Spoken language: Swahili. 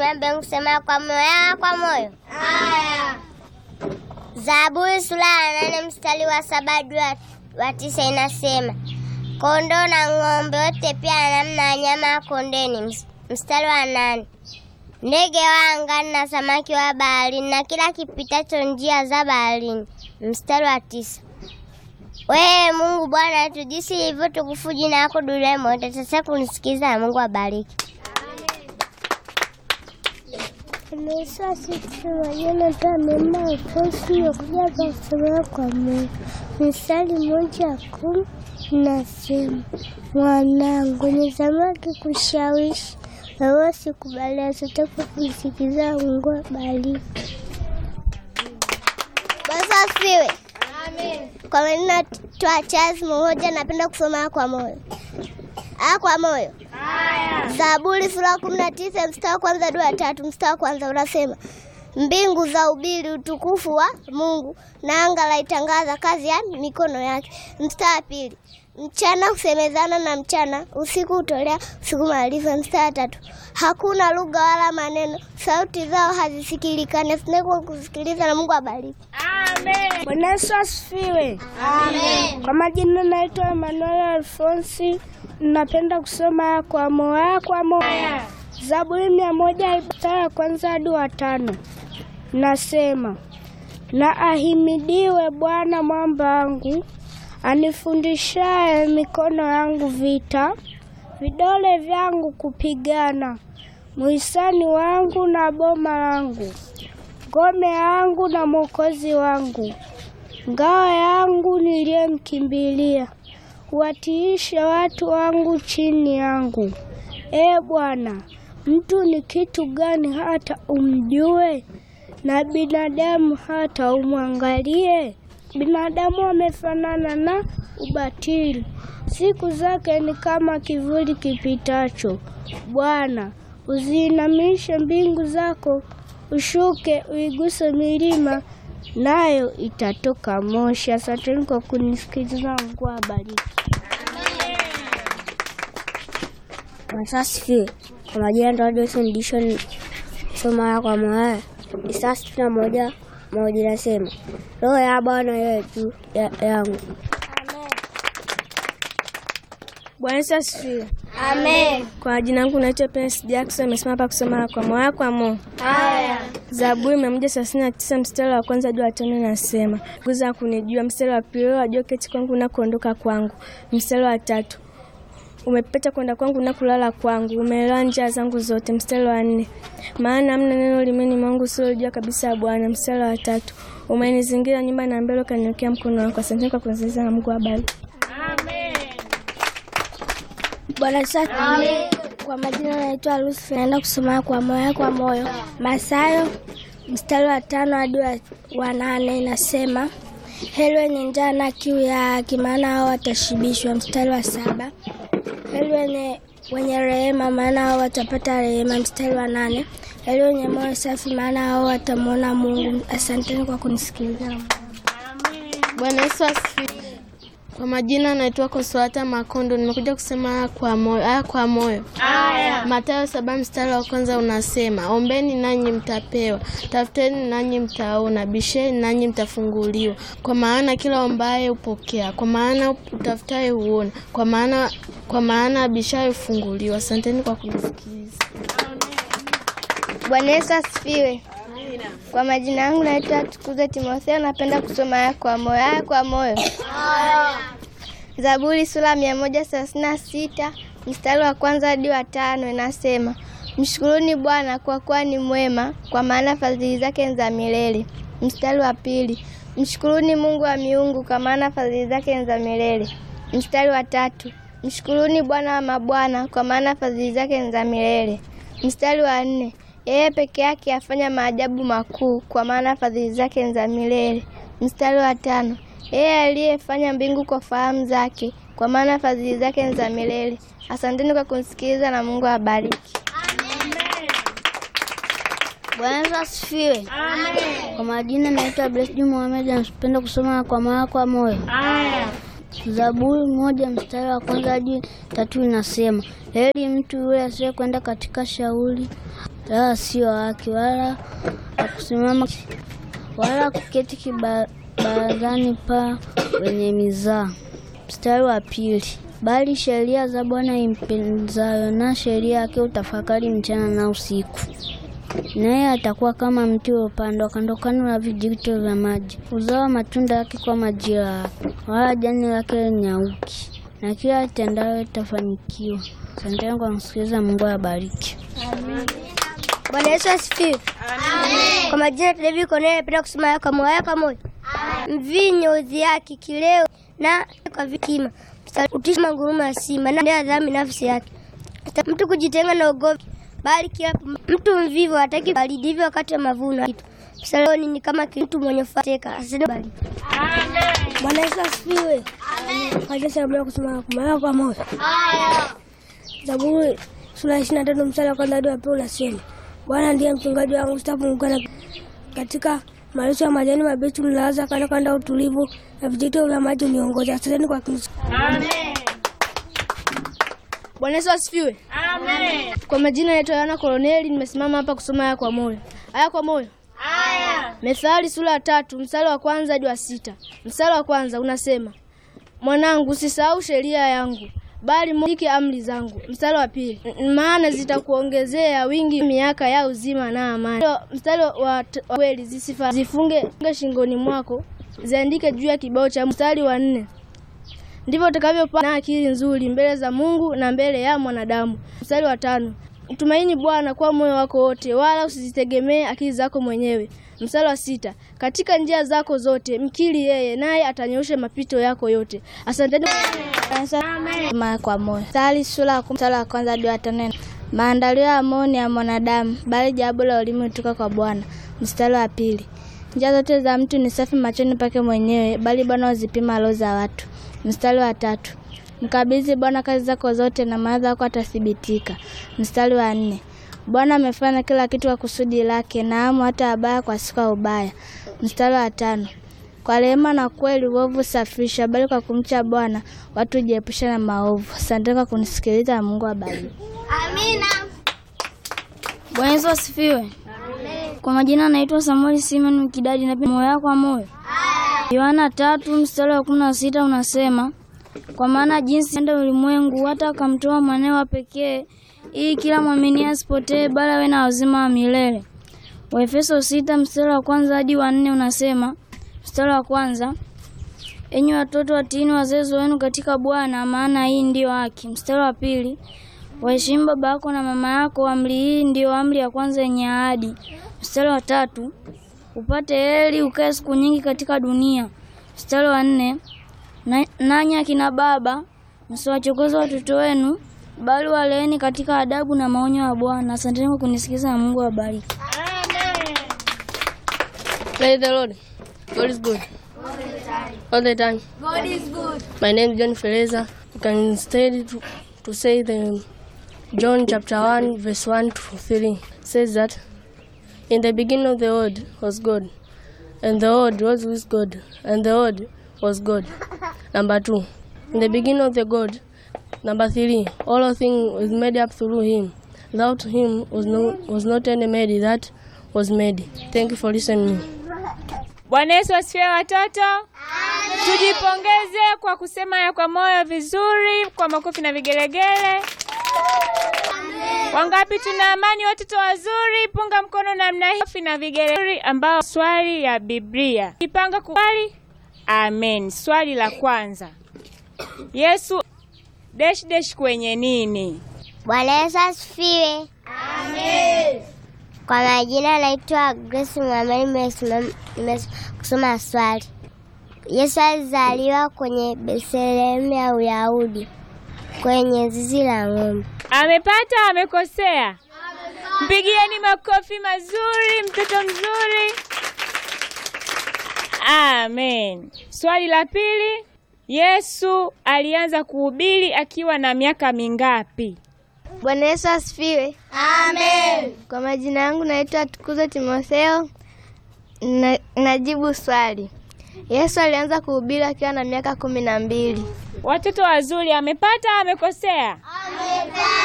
Tuambe kusema kwa moyo kwa moyo. Haya. Zaburi sura ya nane mstari wa saba hadi wa tisa inasema kondoo na ng'ombe wote pia na namna ya nyama ya kondeni. Mstari wa nane ndege wa angani na samaki wa baharini na kila kipitacho njia za baharini. Mstari wa tisa wewe Mungu Bwana wetu, jinsi ilivyo tukufu jina lako duniani mote. Sasa kunisikiza na Mungu abariki. kuja kusomea kwa Mungu. Mstari mmoja kumi nasema, mwanangu, ni samaki kushawishi wewe, sikubali asitaka kusikiza. Mungu abariki. Bwana asifiwe. Kwa maneno twa Charles mmoja, napenda kusoma kwa moyo a kwa moyo. Zaburi sura ya kumi na tisa mstari wa kwanza hadi wa tatu. Mstari wa kwanza unasema mbingu za ubiri utukufu wa Mungu na anga laitangaza kazi ya mikono yake. Mstari wa pili mchana husemezana na mchana, usiku hutolea usiku maarifa. Mstari wa tatu hakuna lugha wala maneno, sauti zao hazisikilikane. Sinekwa kusikiliza na Mungu abariki. Bwana Yesu asifiwe. Amen. Kwa majina naitwa Emmanuel Alfonsi, napenda kusoma kwa moyo kwa moyo. Zaburi mia moja mstari wa kwanza hadi wa tano nasema, na ahimidiwe Bwana mwamba wangu, anifundishaye mikono yangu vita, vidole vyangu kupigana, muhisani wangu na boma langu, ngome yangu na mwokozi wangu ngao yangu niliyemkimbilia, watiishe watu wangu chini yangu. Ee Bwana, mtu ni kitu gani hata umjue, na binadamu hata umwangalie? Binadamu amefanana na ubatili, siku zake ni kama kivuli kipitacho. Bwana, uziinamishe mbingu zako, ushuke uiguse milima nayo itatoka moshi. Asanteni kwa kunisikiliza. Mungu awabariki. Asifiwe. Kwa majina ndo Johnson Dishon soma kwa moyo. Isaya sitini na moja moja inasema roho ya Bwana iwe juu ya- yangu. Bwana Yesu asifiwe. Amen. Kwa jina langu naitwa Prince Jackson, nimesema hapa kusoma kwa moyo kwa moyo. Haya. Zaburi mia moja thelathini na tisa mstari wa kwanza hadi wa tano nasema guza kunijua. Mstari wa pili wajua keti kwangu na kuondoka kwangu. Mstari wa tatu umepeta kwenda kwangu na kulala kwangu, umeelewa njia zangu zote. Mstari wa nne maana hamna neno limeni mwangu usilojua kabisa ya Bwana. Mstari wa tatu umenizingira nyumba na mbele ukaniwekea mkono wako. Asante kwa kunisikiliza na Mungu abariki. Bwana Yesu asifiwe. Kwa majina naitwa Lucy, naenda kusoma kwa moyo kwa moyo. Mathayo mstari wa tano hadi wa- wa nane inasema heri wenye njaa na kiu ya haki, maana hao watashibishwa. Mstari wa saba heri wenye wenye rehema, maana hao watapata rehema. Mstari wa nane heri wenye moyo safi, maana hao watamwona Mungu. Asanteni kwa kunisikiliza. Bwana Yesu asifiwe. Kwa majina naitwa Konsolata Makondo, nimekuja kusema haya kwa moyo, haya kwa moyo. Aya. Mathayo saba mstari wa kwanza unasema, ombeni nanyi mtapewa, tafuteni nanyi mtaona, bisheni nanyi mtafunguliwa. Kwa maana kila ombaye hupokea, kwa maana utafutaye huona, kwa maana kwa maana abishaye hufunguliwa. Asanteni kwa kunisikiliza. Bwana Yesu asifiwe. Kwa majina yangu naitwa Tukuze Timotheo, napenda kusoma haya kwa moyo. Haya kwa moyo. Zaburi sura mia moja thelathini na sita mstari wa kwanza hadi wa tano inasema mshukuruni Bwana kwa kuwa ni mwema, kwa maana fadhili zake ni za milele. Mstari wa pili mshukuruni Mungu wa miungu, kwa maana fadhili zake ni za milele. Mstari wa tatu mshukuruni Bwana wa mabwana, kwa maana fadhili zake ni za milele. Mstari wa nne yeye peke yake afanya maajabu makuu, kwa maana fadhili zake ni za milele. Mstari wa tano yeye aliyefanya mbingu kwa fahamu zake, kwa maana fadhili zake ni za milele. Asanteni kwa kunisikiliza na Mungu awabariki. Bwana Yesu asifiwe. Kwa majina naitwa Blessed Mohamed, napenda kusoma kwa moyo kwa moyo. Zaburi moja mstari wa kwanza hadi tatu inasema heri mtu yule asiye kwenda katika shauri wala sio haki, wala kusimama wala kuketi kibarazani pa wenye mizaa. Mstari wa pili, bali sheria za Bwana impenzayo, na sheria yake utafakari mchana na usiku. Naye atakuwa kama mti uliopandwa kando kando na vijito vya maji, uzao matunda yake kwa majira yake, wala jani lake linyauki, na kila atendayo itafanikiwa. Asanteni kwa kusikiliza. Mungu awabariki. Bwana Yesu asifiwe. Kwa majina David Cornelius, napenda kusema haya kwa moyo kwa moyo. Mvinyo udhi yake kileo na kwa vikima. Utisha ngurumo ya simba na ndia dhambi nafsi yake. Mtu kujitenga na ugomvi, bali kila mtu mvivu hataki bali ndivyo wakati wa mavuno kitu. Msaloni ni kama mtu mwenye fateka. Asante bali. Bwana Yesu asifiwe. Kwa jinsi ya kusema kwa moyo kwa moyo. Zaburi sura ya ishirini na tatu mstari wa kwanza hadi wa pili unasema Bwana ndiye mchungaji wangu, sitapungukiwa na katika malisho ya majani mabichi mlaza kando kando ya utulivu, na vijito vya maji uniongoza. Asanteni kwa Kristo. Bwana Yesu asifiwe. Amen. Kwa majina naitwa Yohana Koloneli, nimesimama hapa kusoma haya kwa moyo. Haya kwa moyo. Haya. Methali sura ya tatu mstari wa kwanza hadi wa sita. Mstari wa kwanza unasema, mwanangu, usisahau sheria yangu, bali mshike amri zangu. Mstari wa pili, "M- maana zitakuongezea wingi miaka ya uzima na amani. Mstari wa t- wa kweli, zisifa zifunge shingoni mwako, ziandike juu ya kibao cha. Mstari wa nne, ndivyo utakavyopata na akili nzuri mbele za Mungu na mbele ya mwanadamu. Mstari wa tano, mtumaini Bwana kwa moyo wako wote, wala usizitegemee akili zako mwenyewe. Mstari wa sita, katika njia zako zote mkiri yeye, naye atanyosha mapito yako yote. Asanteni Mara kwa moyo. Mstari sura ya kumi mstari wa kwanza hadi wa tano. Maandalio ya moyo ni ya mwanadamu, bali jawabu la ulimi hutoka kwa Bwana. Mstari wa pili. Njia zote za mtu ni safi machoni pake mwenyewe, bali Bwana huzipima roho za watu. Mstari wa tatu. Mkabidhi Bwana kazi zako zote, na mawazo yako atathibitika. Mstari wa nne. Bwana amefanya kila kitu kwa kusudi lake, naamu hata wabaya kwa siku ya ubaya. Mstari wa tano. Kwa rehema na kweli uovu safisha, bali kwa kumcha Bwana watu hujiepusha na maovu. Asante kwa kunisikiliza na Mungu abariki. Bwana Yesu asifiwe. Kwa majina naitwa Samuel Simon Mkidadi na moyo wako kwa moyo. Yohana tatu mstari wa kumi na sita unasema kwa maana jinsi enda ulimwengu hata akamtoa mwanawe wa pekee ili kila mwamini asipotee bali awe na uzima wa milele. Waefeso sita mstari wa kwanza hadi wa nne unasema mstari wa kwanza enyi watoto watiini wazazi wenu katika Bwana, maana hii ndiyo haki. Mstari wa pili waheshimu baba yako na mama yako, amri hii ndiyo amri ya kwanza yenye ahadi. Mstari wa tatu upate heri ukae siku nyingi katika dunia. Mstari wa nne na- nanyi akina baba msiwachokoze watoto wenu, bali waleeni katika adabu na maonyo ya Bwana. Asanteni kwa kunisikiza na Mungu awabariki. Praise the Lord. God is good. All the time. God is good. My name is John Feleza. You can instead to, to say the John chapter 1 verse 1 to 3 says that in the beginning of the word was God and the word was with God and the word was God. Number 2. In the beginning of the God. Number 3. All things was made up through him. Without him was no was not any made that was made. Thank you for listening. Bwana Yesu asifiwe watoto. Tujipongeze kwa kusema ya kwa moyo vizuri kwa makofi na vigelegele. Wangapi tuna amani watoto wazuri? Punga mkono namna hii Makofi na vigelegele ambao swali ya Biblia. Kipanga kuswali. Amen. Swali la kwanza. Yesu dash dash kwenye nini? Bwana Yesu asifiwe. Amen. Kwa majina naitwa Grace Muhammad, nimesimama- nimekusoma swali. Yesu alizaliwa kwenye Bethlehemu ya Uyahudi kwenye zizi la ng'ombe. Amepata amekosea? Mpigieni makofi mazuri, mtoto mzuri. Amen. Swali la pili, Yesu alianza kuhubiri akiwa na miaka mingapi? Bwana Yesu asifiwe. Amen. Kwa majina yangu naitwa Tukuzo Timotheo. Na, najibu swali. Yesu alianza kuhubiri akiwa na miaka kumi na mbili. Watoto wazuri, amepata amekosea?